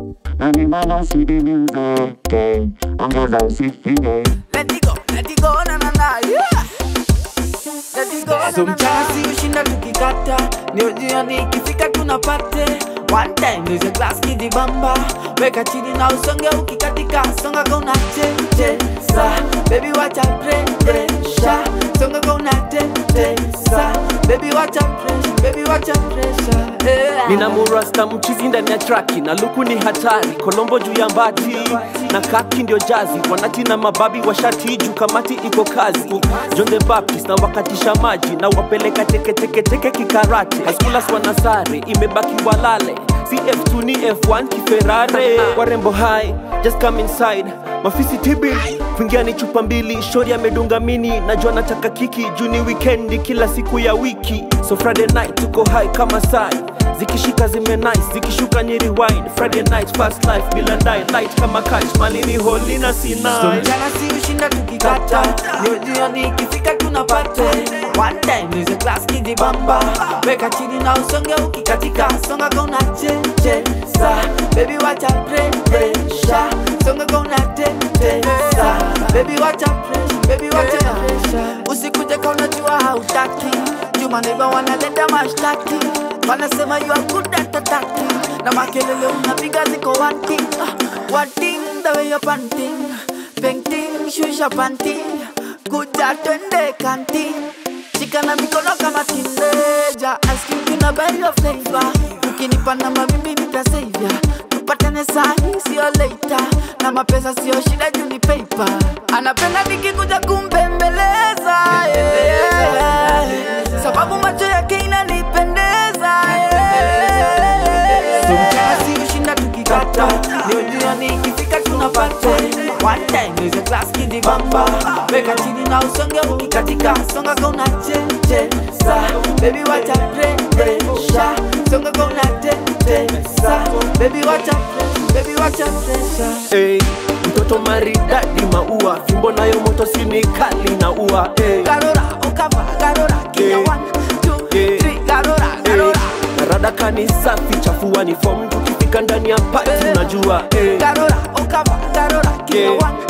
Animal see the music, okay. Ongeza usifine. Let it go, let it go, na na na, yeah. Let it go, so mchana si ushinda tukikata ndio jioni ikifika tunapate one time is a glass kidibamba weka chini na usonge ukikatika songa kauna tetesa baby wacha presha songa kauna tetesa baby wacha pressure baby wacha pressure yeah. nina murasta mchizi ndani ya traki na luku ni hatari kolombo juu ya mbati na kaki ndio jazi wanati na mababi wa shati juu kamati iko kazi John the Baptist na wakatisha maji na wapeleka teketeketeke kikarate haskulas wanasare imebaki walale cf2 ni f1 kiferare warembo hai just come inside mafisi tibi kuingia ni chupa mbili shori amedunga mini najua nataka kiki juu ni wikendi kila siku ya wiki so friday night tuko high kama sai zikishika zime nice zikishuka ni rewind friday night fast life bila die light kama catch malini holi na So sinai mchana si ushinda tukikata ndio jioni ikifika tunapate one time is a class kidibamba weka chini na usonge ukikatika songa kauna tetesa baby wacha presha songa kauna tetesa baby wacha pressure baby wacha pressure usikuje kauna jua hautaki juma neighbor wanaleta mashtaki wanasema you are good at attacking na makelele unapiga ziko one thing ah, one thing the way you're panting painting shusha panty kuja twende kanti shika na mikono kama kineja asking kuna buy your flavor ukinipa namba mimi nitasavia tupatane sahi sio later na mapesa sio shida juu ni paper anapenda nikikuja kumbembeleza yeah. sababu macho yake inanipendeza yeah. so mchana si ushinda tukikata ndio jioni ikifika tunapate one time is a class kidibamba weka chini na usonge ukikatika songa kauna tetesa baby wacha presha songa kauna tetesa baby wacha pressure, baby wacha pressure hey, mtoto maridadi maua fimbo nayo moto sini kali na ua hey. garora ukava garora kinya Yeah. one two Yeah. three garora garora radaka ni safi chafua ni fom tukifika ndani ya pati unajua hey. garora ukava garora kinya Yeah. one